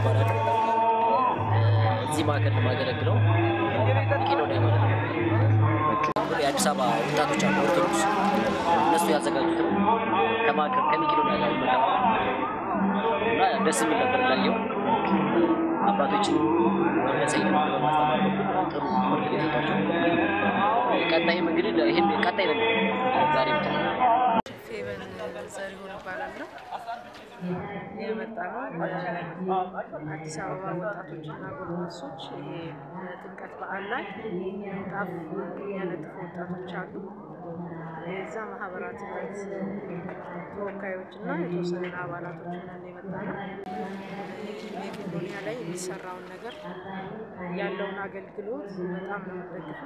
እባላለሁ። እዚህ ማዕከል የማገለግለው መቄዶንያ ማለት ነው። የአዲስ አበባ ወጣቶች አሉ ኦርቶዶክስ፣ እነሱ ያዘጋጁት ነው። ከማዕከል ከመቄዶንያ ጋር መጣ እና ደስ የሚል ነበር እንዳየው አባቶችን መንፈሳዊ ትምህርት በማስተማር በኩል ጥሩ ትምህርት ነው የሰጧቸው። ቀጣይም እንግዲህ ይህን ቀጣይ ነው ዛሬ ብቻ ፌቨን ዘሪሁን እባላለሁ። የመጣ ነው አዲስ አበባ ወጣቶችና ጎልማሶች ይሄ በጥምቀት በዓል ላይ ምንጣፍ የሚያነጥፉ ወጣቶች አሉ። የዛ ማህበራት ህብረት ተወካዮች እና የተወሰኑ አባላቶች ነን የመጣ ነው። መቄዶንያ ላይ የሚሰራውን ነገር ያለውን አገልግሎት በጣም ነው የምንደግፈው።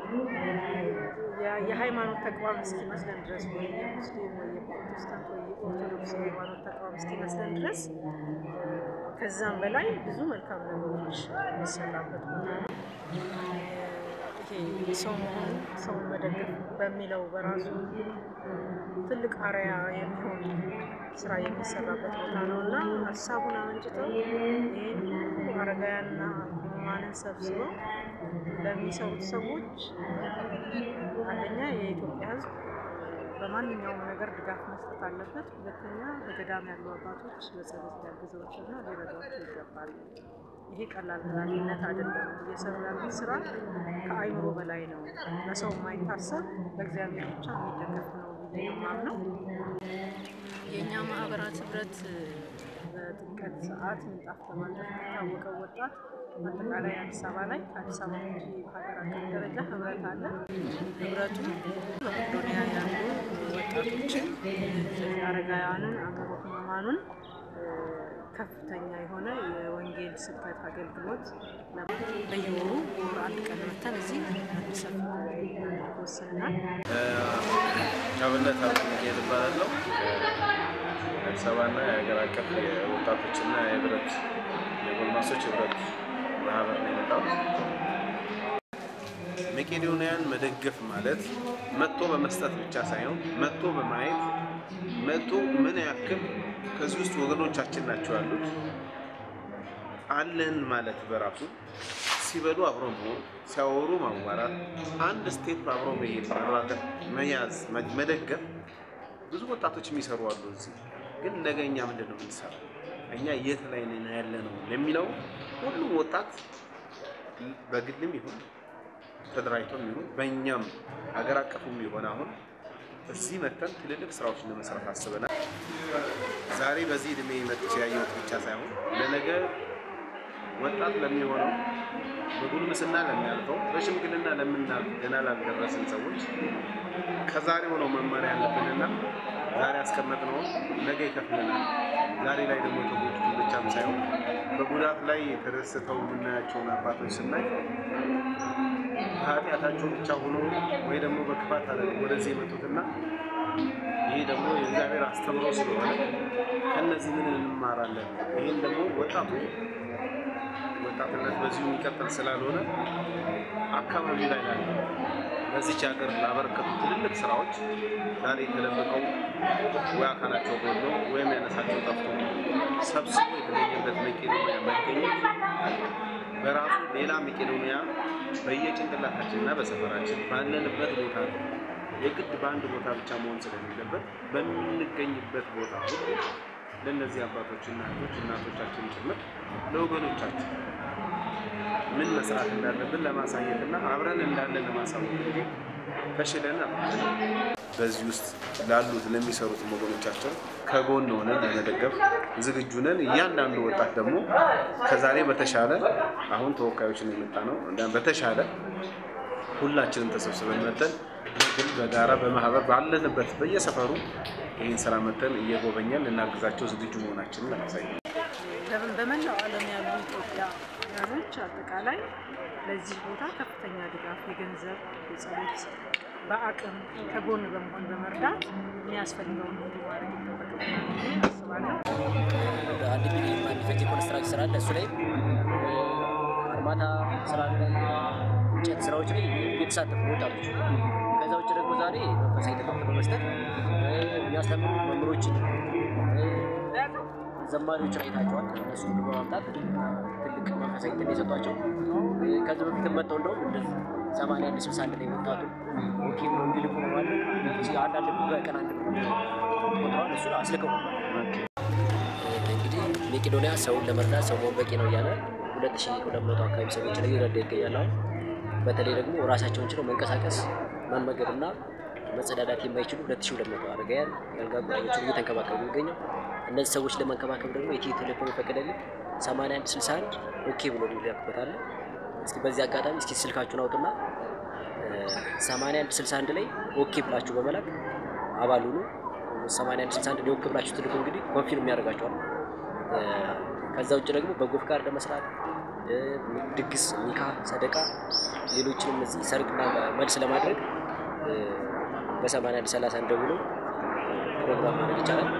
የ- የሃይማኖት ተቋም እስኪመስለን ድረስ ወይ የሙስሊም ወይ የፕሮቴስታንት ወይ የኦርቶዶክስ የሃይማኖት ተቋም እስኪመስለን ድረስ ከዛም በላይ ብዙ መልካም ነገሮች የሚሰራበት ቦታ ነው። ይሄ ሰው መሆኑ ሰውን መደገፍ በሚለው በራሱ ትልቅ አርያ የሚሆን ስራ የሚሰራበት ቦታ ነው እና ሀሳቡን አመንጭተው ይህን ሁሉ አረጋውያንና ሕሙማንን ሰብስበው ለሚሰሩት ሰዎች አንደኛ የኢትዮጵያ ሕዝብ በማንኛውም ነገር ድጋፍ መስጠት አለበት። ሁለተኛ በገዳም ያሉ አባቶች በጸሎት ሊያግዘዋቸውና ሊረዷቸው ይገባል። ይሄ ቀላል ኃላፊነት አይደለም። እየሰሩ ያሉት ስራ ከአይምሮ በላይ ነው። ለሰው የማይታሰብ በእግዚአብሔር ብቻ የሚደገፍ ነው ብዬ ነው የማምነው። የእኛ ማህበራት ህብረት በጥምቀት ሰዓት ምንጣፍ በማንጠፍ የሚታወቀው ወጣት በአጠቃላይ አዲስ አበባ ላይ ከአዲስ አበባ ውጭ በሀገር አቀፍ ደረጃ ህብረት አለ። ህብረቱ በመቄዶንያ ያሉ ወጣቶችን፣ አረጋውያንን፣ አእምሮ ህሙማኑን ከፍተኛ የሆነ የወንጌል ስብከት አገልግሎት በየወሩ በወር አንድ ቀን መተን እዚህ አዲስ አበባ ወስነናል። አብነት አብነት እባላለሁ። አዲስ አበባና የሀገር አቀፍ የወጣቶችና የህብረት የጎልማሶች ህብረት ማህበር ነው የመጣሁት። መቄዶንያን መደገፍ ማለት መጥቶ በመስጠት ብቻ ሳይሆን መጥቶ በማየት መጥቶ ምን ያክል ከዚህ ውስጥ ወገኖቻችን ናቸው ያሉት አለን ማለት በራሱ ሲበሉ አብሮ መሆን፣ ሲያወሩ ማዋራት፣ አንድ ስቴፕ አብሮ መሄድ፣ መራቀቅ፣ መያዝ፣ መደገፍ ብዙ ወጣቶች የሚሰሩ አሉ። እዚህ ግን ነገ እኛ ምንድን ነው የምንሰራው? እኛ የት ላይ ነን ያለ ነው ለሚለው ሁሉም ወጣት በግልም ይሁን ተደራጅቶም ይሁን በእኛም ሀገር አቀፉም ይሆን አሁን እዚህ መተን ትልልቅ ስራዎችን ለመስራት አስበናል። ዛሬ በዚህ እድሜ መጥቼ ያየሁት ብቻ ሳይሆን ለነገ ወጣት ለሚሆነው በጉልምስና ለሚያልፈው በሽምግልና ለምናልፍ ገና ላልደረስን ሰዎች ከዛሬው ነው መማር ያለብንና ዛሬ ያስቀመጥነው ነገ ይከፍልናል። ዛሬ ላይ ደግሞ የተጎዱትን ብቻም ሳይሆን በጉዳት ላይ ተደስተው የምናያቸውን አባቶች ስናይ ኃጢአታቸው ብቻ ሆኖ ወይ ደግሞ በክፋት አለ ወደዚህ የመጡትና ይህ ደግሞ የእግዚአብሔር አስተምሮ ስለሆነ ከነዚህ ምን እንማራለን? ይህን ደግሞ ወጣቱ ወጣትነት በዚሁ የሚቀጥል ስላልሆነ አካባቢ ላይ ላለ በዚች ሀገር ላበረከቱ ትልልቅ ስራዎች ዛሬ የተደበቀው ወይ አካላቸው ጎድሎ ወይም ያነሳቸው ጠፍቶ ሰብስቦ የተገኘበት መቄዶንያ መገኘት በራሱ ሌላ መቄዶንያ በየጭንቅላታችንና በሰፈራችን ባለንበት ቦታ ነው። የግድ በአንድ ቦታ ብቻ መሆን ስለሌለበት በምንገኝበት ቦታ ሁሉ ለእነዚህ አባቶችና እህቶች እናቶቻችን ጭምር ለወገኖቻችን ምን መስራት እንዳለብን ለማሳየትና አብረን እንዳለን ለማሳወቅ እንጂ ተሽለን በዚህ ውስጥ ላሉት ለሚሰሩት ወገኖቻችን ከጎን ሆነን ለመደገፍ ዝግጁ ነን። እያንዳንዱ ወጣት ደግሞ ከዛሬ በተሻለ አሁን ተወካዮችን የመጣ ነው በተሻለ ሁላችንም ተሰብስበን መተን በግል በጋራ በማህበር ባለንበት በየሰፈሩ ይህን ስራ መተን እየጎበኘን ልናግዛቸው ዝግጁ መሆናችንን ለማሳየት ለምን በመላው ዓለም ያሉ ኢትዮጵያውያኖች አጠቃላይ ለዚህ ቦታ ከፍተኛ ድጋፍ የገንዘብ፣ የጸሎት፣ በአቅም ከጎን በመሆን በመርዳት የሚያስፈልገውን ሁሉ ማድረግ ይጠበቅብናል ብዬ አስባለሁ። አንድ ሚሊዮን የሚፈጅ የኮንስትራክሽን ስራ አለ። እሱ ላይ አርማታ ስራ አለ፣ እንጨት ስራዎች ላይ የተሳተፉ ወጣቶች። ከዛ ውጭ ደግሞ ዛሬ መንፈሳዊ ትምህርት በመስጠት የሚያስተምሩ መምህሮችን ዘማሪዎችን አይታቸዋል። እነሱ ሁሉ በማምጣት ትልቅ መንፈሳዊ እንትን የሰጧቸው ከዚህ በፊትም መጥተው እንደውም እንደዚህ ሰማንያ አንድ ስልሳ አንድ ላይ ወጣቱ ኦኬ ብሎ እንዲልኩ በማድረግ አንዳንድ በቀን አንድ ቆጥረዋል። እሱ አስልከው እንግዲህ መቄዶንያ ሰውን ለመርዳት ሰው መሆን በቂ ነው እያለ ሁለት ሺህ ሁለት መቶ አካባቢ ሰዎች ላይ ይረዳ ይገኛል። አሁን በተለይ ደግሞ ራሳቸውን ችለው መንቀሳቀስ መመገብና መጸዳዳት የማይችሉ ሁለት ሺህ ሁለት መቶ አረጋውያን የአልጋ ቁራኞችን እየተንከባከቡ የሚገኘው እነዚህ ሰዎች ለመንከባከብ ደግሞ የኢትዮ ቴሌኮም የፈቀደልን ሰማንያ አንድ ስልሳ አንድ ኦኬ ብሎ የሚላክበት አለ። እስኪ በዚህ አጋጣሚ እስኪ ስልካችሁን አውጡና ሰማንያ አንድ ስልሳ አንድ ላይ ኦኬ ብላችሁ በመላክ አባል ሁኑ። ሰማንያ አንድ ስልሳ አንድ ላይ ኦኬ ብላችሁ ትልቁ እንግዲህ ኮንፊርም ያደርጋችኋል። ከዛ ውጭ ደግሞ በጎ ፍቃድ ለመስራት ድግስ፣ ኒካ፣ ሰደቃ፣ ሌሎችንም እዚህ ሰርግና መልስ ለማድረግ በሰማንያ አንድ ሰላሳ አንድ ደውሎ ፕሮግራም ማድረግ ይቻላል።